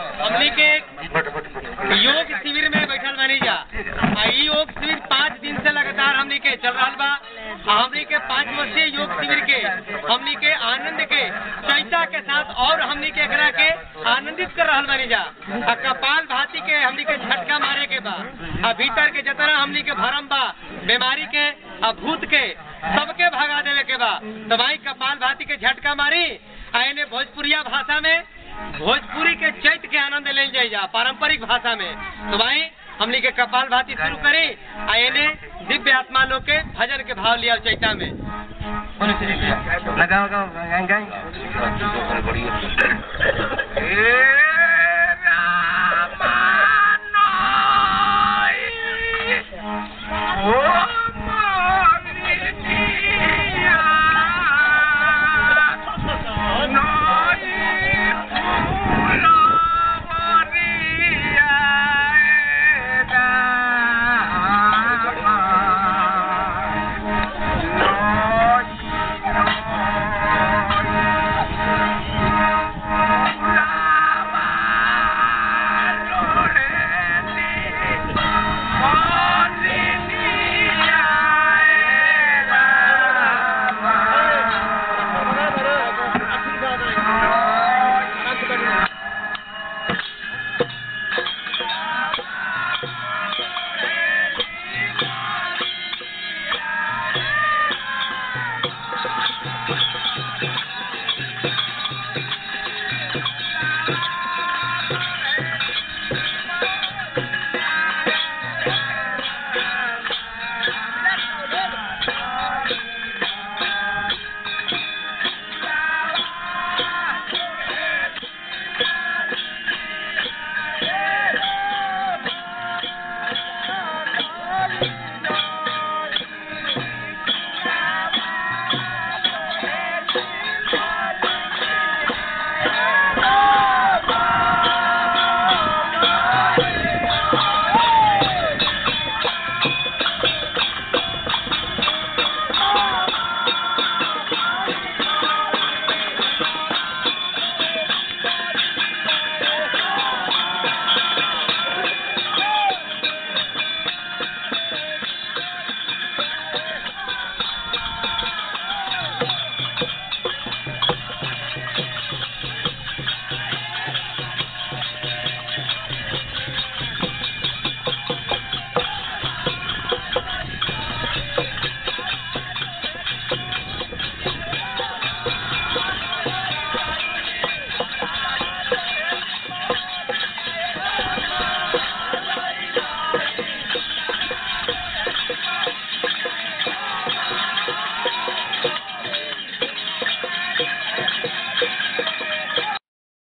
हमनी के योग शिविर में बैठल बानी जा आ इ योग शिविर पाँच दिन से लगातार हमनी के चल रहा बा आ हमनी के पाँच वर्षीय योग शिविर के हमनी के आनंद के चैता के साथ और हमनी के एकरा के आनंदित कर रहल बानी जा आ कपाल भाती के हमनी के झटका मारे के बा आ भीतर के जतना हमनी के भरम बा बीमारी के आ भूत के सबके भगा देवे के बा तो भाई कपाल भाती के झटका मारी आ एने भोजपुरिया भाषा में भोजपुरी के चैत के आनंद ले जाई जा पारंपरिक भाषा में तो भाई हमनी के कपाल भाती शुरू करी आ एने दिव्य आत्मा लोग के भजन के भाव लिया चैता में लगाओ लगाओ गाएं गाएं ए